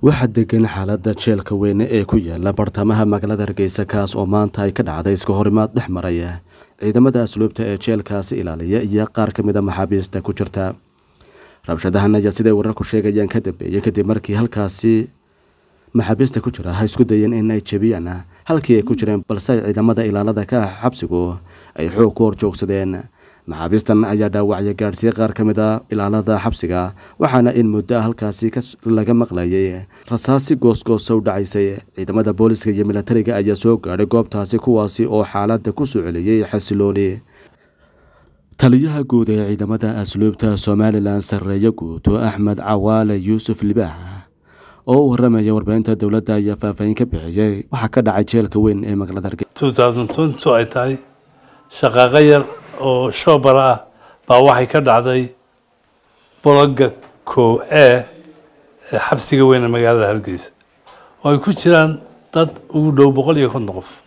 waxaa degan xaalada jeelka weyne ee ku yaala bartamaha magaalada hargeysa kaas oo maanta ay ka dhacday iska horimaad dhex maraya ciidamada asluubta ee jeelkaasi ilaaliya iyo qaar ka mid a maxaabiista ku jirta rabshadahan ayaa siday wararku sheegayaan ka dambeeyey kadib markii halkaasi maxaabiista ku jira ha isku dayeen in ay jebiyaan halkii ay ku jireen balse ay ciidamada ilaalada ka ah xabsigu ay xoog ku horjoogsadeen maxaabiistan ayaa dhaawacya gaadhsiiyey qaar ka mid a ilaalada xabsiga waxaana in muddo halkaasi laga maqlayay rasaasi goosgoosa u dhacaysay ciidamada booliska iyo milatariga ayaa soo gaadhay goobtaasi kuwaasi oo xaalada ku soo celiyey xasilooni taliyaha guud ee ciidamada asluubta somalilan sarreeye guuto axmed cawaale yuusuf libaax oo u waramaya warbaahinta dowladda ayaa faahfaahin ka bixiyey waxaa ka dhacay jeelka weyn ee magaalada hargeysa ay tahay shaqaaqo yar oo shoobara ah baa waxay ka dhacday bologa ko e ee xabsiga weyn ee magaalada hargeysa oo ay ku jiraan dad ugu dhow boqol iyo konton qof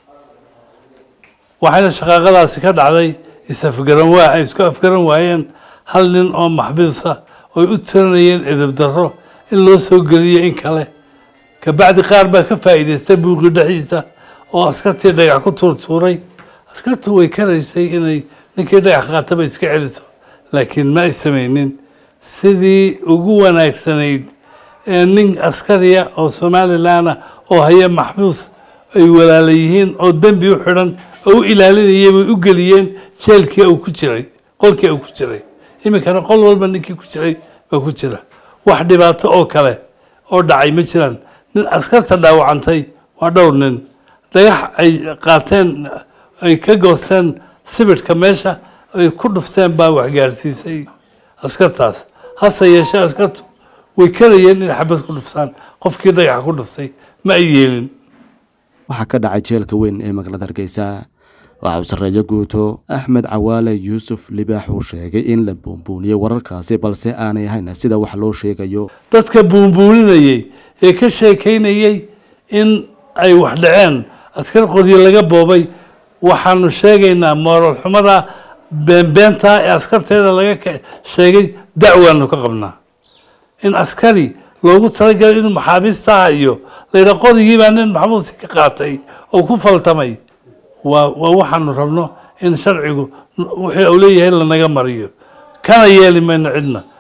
waxayna shaqaaqadaasi ka dhacday is-afgaran waa ay isku afgaran waayeen hal nin oo maxbiisa oy u tiranayeen edeb darro in loo soo geliyo in kale kabacdi qaar baa ka faa'iidaystay buuqi dhexdiisa oo askartii dhagax ku tuurtuuray askartu way karaysay inay ninkii dhagax qaataba iska celiso laakiin ma ay samaynin sidii ugu wanaagsanayd ee nin askariya oo somalilanah oo haya maxbuus ay walaala yihiin oo dembi u xidhan oo u ilaalinayay bay u geliyeen jeelkii uu ku jiray qolkii uu ku jiray iminkana qol walba ninkii ku jiray baa ku jira wax dhibaato oo kale oo dhacay ma jiraan nin askarta dhaawacantay waa dhowr nin dhagax ay qaateen ay ka goosteen sibidhka meesha ay ku dhufteen baa waxgaarsiisay askartaas hase yeeshee askartu way karayeen inay xabad ku dhufsaan qofkii dhagaxa ku dhuftay ma ay yeelin waxaa ka dhacay jeelka weyn ee magaalada hargeysa waxa uu sarreeyo guuto axmed cawaale yuusuf libaax uu sheegay in la buunbuuniyey wararkaasi balse aanay ahayn sida wax loo sheegayo dadka buunbuuninayey ee ka sheekaynayey in ay wax dhaceen askar qoryo laga boobay waxaanu sheegaynaa moral xumada beenbeenta ee askarteeda laga sheegay dacwaanu ka qabnaa in askari loogu talagalay inuu maxaabiistaha iyo layidha qorigiibaa nin maxbuusi ka qaatay oo ku faltamay waa waa waxaanu rabno in sharcigu wixii uu leeyahay lanaga mariyo kana yeeli mayno cidna